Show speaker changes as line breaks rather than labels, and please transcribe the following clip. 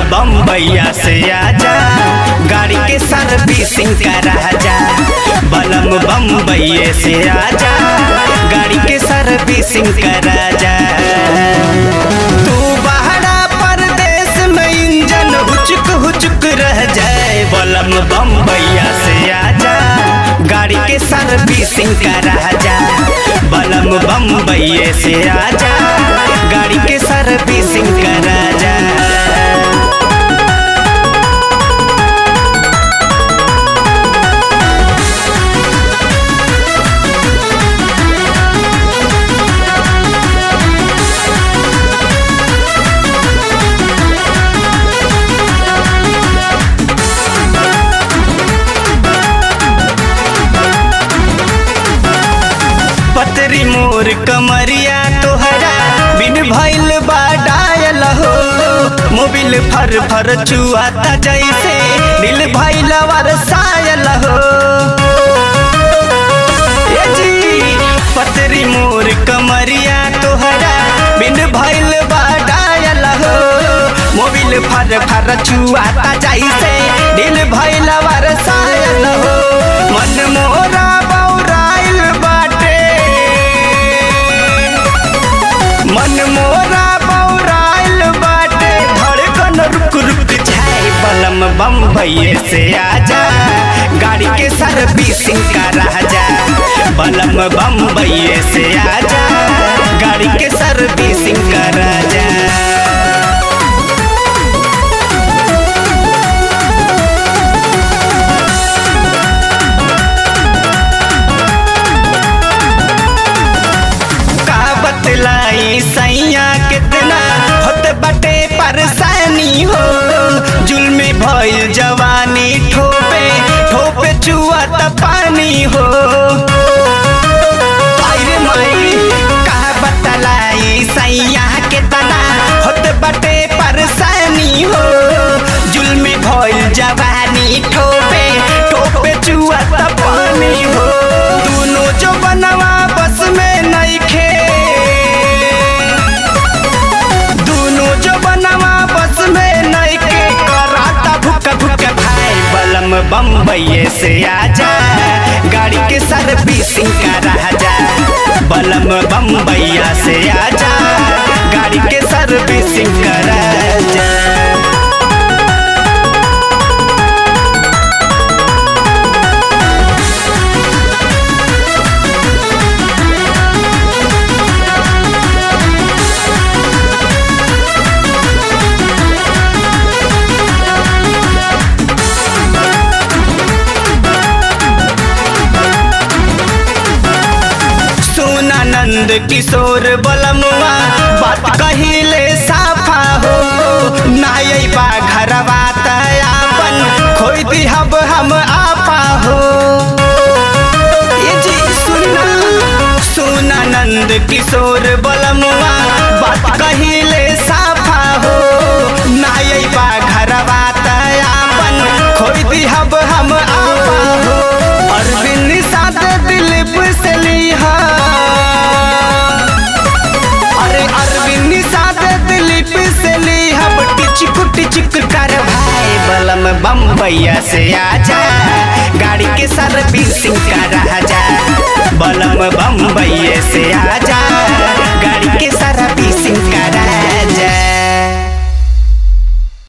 बम्बैया से आजा गाड़ी के सर्विसिंग करा जा बलम बम्बैया से आजा गाड़ी के सर्विसिंग करा जा तू बहरा परदेश में इंजन हुचुक हुचुक रह जाए बलम बम्बैया से आजा गाड़ी के सर्विसिंग करा जा बलम बम्बैया से आजा गाड़ी के सर्विसिंग करा जा पतरी मोर कमरिया तोहरा बिन भइल बा डायल हो मोबिल फर फर चुआता जैसे दिल भइल वरसायल हो ए जी पतरी मोर कमरिया तोहरा बिन भइल बा डायल हो मोबिल फर फर चुआता जैसे दिल भइल वरसायल हो मन मोरा बौराइल बाटे मन मोरा बौराइल बाटे धड़कन रुक रुक जाए बलम बम्बई से आजा गाड़ी के सर्विसिंग करा जा बलम बम्बई से आजा गाड़ी के सर्विसिंग करा जा का बतलाई सैया कितना होत बटे परेशानी हो जुल्मे भइल जवानी ठोपे ठोपे चुआत पानी हो आई रे माई का बतलाई सैया कितना होत बटे परेशानी हो जुल्मे भइल जवानी ठोपे ठोपे चुआत पानी हो दोनों जो बनवा बस में नइखे दोनों जो बनवा बस में नइखे कराता भुक भुक भाई बलम बम्बई से आजा गाड़ी के सर्विसिंग करा जा बलम बम्बैया से आजा गाड़ी के सर्विसिंग करा जा सोनानंद किशोर बलमुआ बात कहिले साफा हो नाई बा घरवा तयापन खोई दिहब हम आपा हो ये जी सुना सोनानंद किशोर बलमुआ बात कहिले साफा हो नाई बा घरवा तयापन खोई दिहब हम आपा हो अरविंद साथ दिलीप से लिहा अरे अरविंद साथ दिलीप से लिहा टिचक टिचक कर भाई बलम बम्बैया से आजा गाड़ी के सर्विसिंग करा जा बलम बम्बैया से आजा